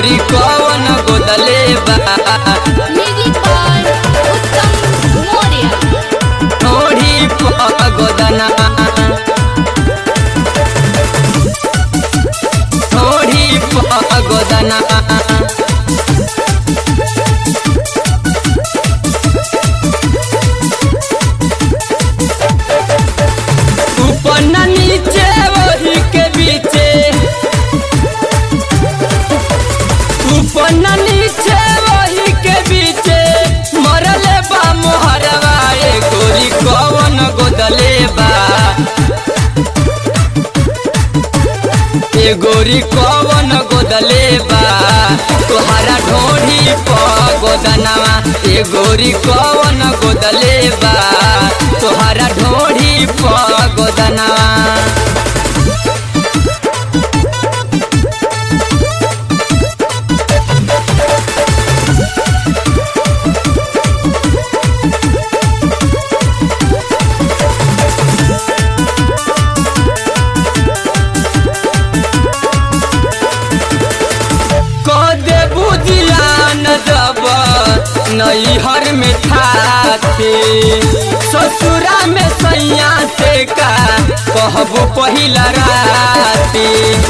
गोरी कवन गोदले बा म्यूजिक बाय उत्तम मौर्य ढोढ़ी प गोदना ढोढ़ी प गोदना ऊपर न नीचे वही के बीचे ऊपर न नीचे वही के बीचे मरले बा मोहरवा ए गोरी कवन गोदले बा ए गोरी कवन गोदले बा तोहरा ढोढ़ी प गोदनवा ए गोरी कवन गोदले बा तोहरा ढोढ़ी प गोदनवा कदे बुझियान जब नैहर में ठाते ससुरा में सैया से का कहबू पहिला राती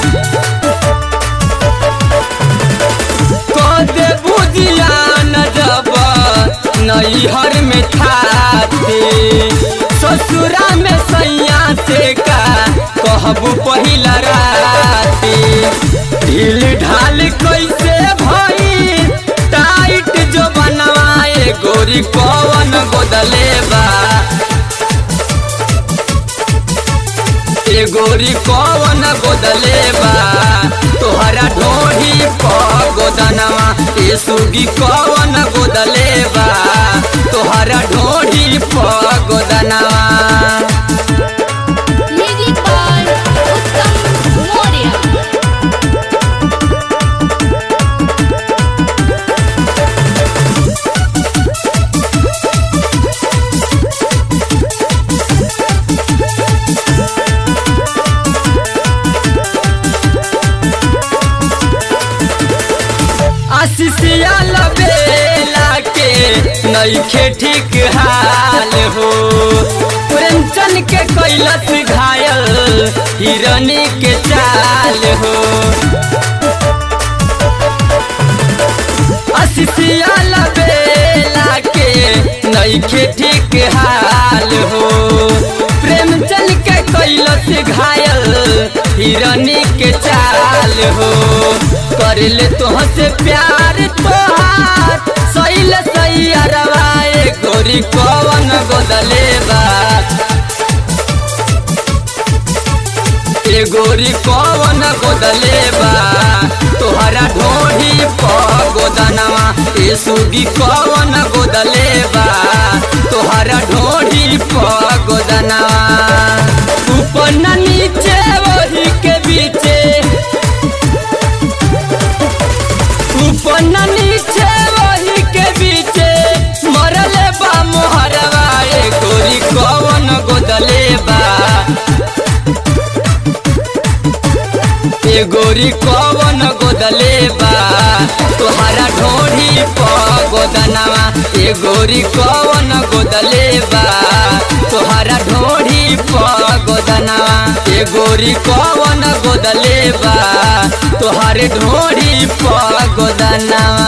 कदे बुझियान जब नैहर में ठाते ससुरा में सैया से का कहबू पहिला राती ढील ढाल कैसे भई टाइट जो बनवाए गोरी कवन गोदले बा ए गोरी कवन गोदले बा तोहरा ढोढ़ी प गोदनवा ए सुगी कवन गोदले बा तोहरा ढोढ़ी प गोदनवा म्यूजिक बाय उत्तम मौर्य आशीषिया लबेला के नईखे ठीक हाल हो प्रेमचंद के कैलस घायल हिरनी के चाल हो आशीषिया लबेला के नईखे ठीक हाल हो प्रेमचंद के कैलस घायल हिरनी के चाल हो कर ले तुहसे प्यार तोहार सैल सही अरवाए गोरी कवन गोदले बा ए गोरी कवन गोदले बा तोहरा ढोढ़ी प गोदनवा ए सुगी कवन गोदले बा तोहरा ढोढ़ी प गोदनवा ऊपर न नीचे वही के बीचे ऊपर न नीचे वही के बीचे मरले बा मोहरवा ए गोरी कवन गोदले बा ए गोरी कवन गोदले बा तोहरा ढोढ़ी प गोदनवा ए गोरी कवन गोदले बा तोहरा ढोढ़ी प गोदनवा ए गोरी कवन गोदले बा तोहरे ढोढ़ी प गोदनवा